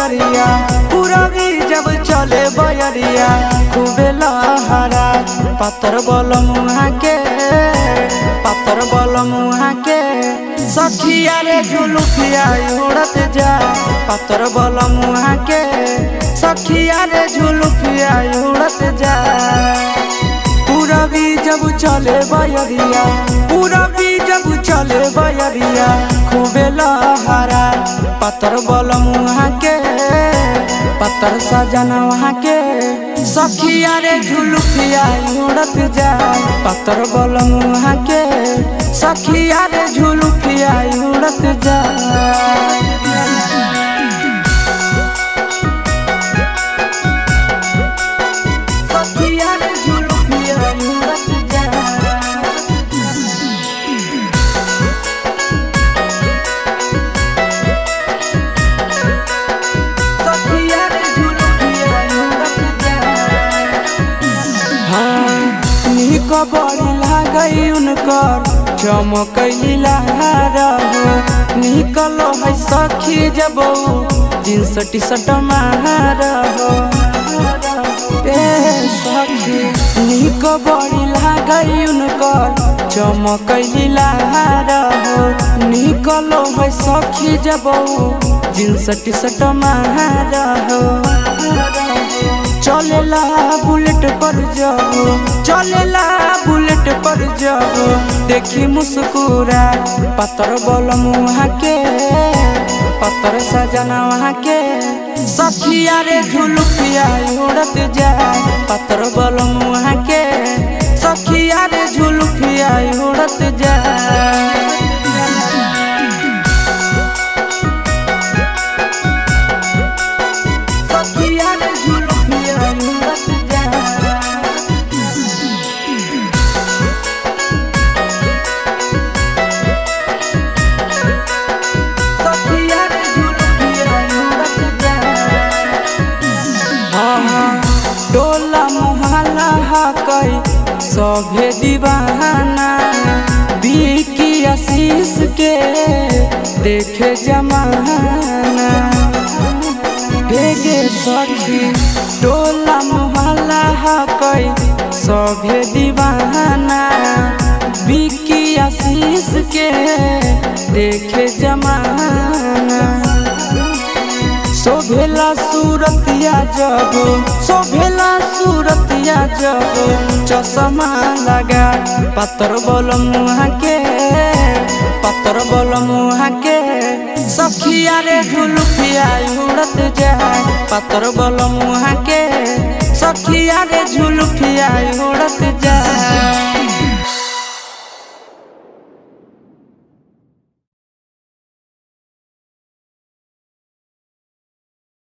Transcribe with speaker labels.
Speaker 1: बयरिया पूरबी जब चले बयरिया खूबे लहरा पातर बल मुहा के पातर बल मुहा के सखिया रे झुलुकिया उड़त जा पातर बल मुहा के सखिया रे झुलुकिया उड़त जा पूरबी जब चले बयरिया पूरबी जब चले बयरिया खूबे लहरा पत्थर बल मुहा के पत्थर सजन वहाँ के सखिया रे झुलुकिया उड़त जा पत्थर बल मुहा के सखिया रे झुलुकिया उड़त जा सखिया रे झुलुकिया उड़त जा सखिया रे झुलुकिया उड़त जा हाँ निक बड़ी लागई उनकर चमकैला रहो निकलो है सखी जब जींस टी शर्ट मारहो ए सखी निक बड़ी लागई उनकर चमकैला रहो निकलो है सखी जब जींस टी शर्ट मारहो चलेला बुलेट पर जाओ चलेला बुलेट पर जाओ देखी मुस्कुरा पत्थर बोल मुहा के पत्थर सजना वहाँ के सखिया रे झुलुकिया उड़त जा पत्थर बोल मुहा के सखिया रे झुलुकिया उड़त जा सखिया रे झुलुकिया उड़त जा सखिया रे झुलुकिया उड़त जा हाँ डोला मोहल्ला हकई सभे दीवाना बिकी आशीष के देखे जमाना भेगे सखी डोला मोहल्ला हकई सभे दीवाना बिकी आशीष के देखे जमाना शोभेला सूरतिया जब शोभेला सूरतिया जब चश्मा लगा पत्थर बोल मुहा के पत्थर बोल मुहा के सखिया रे झुलुकिया उड़त जा पत्थर बोल मुहा के सखिया रे झुलुकिया उड़त जा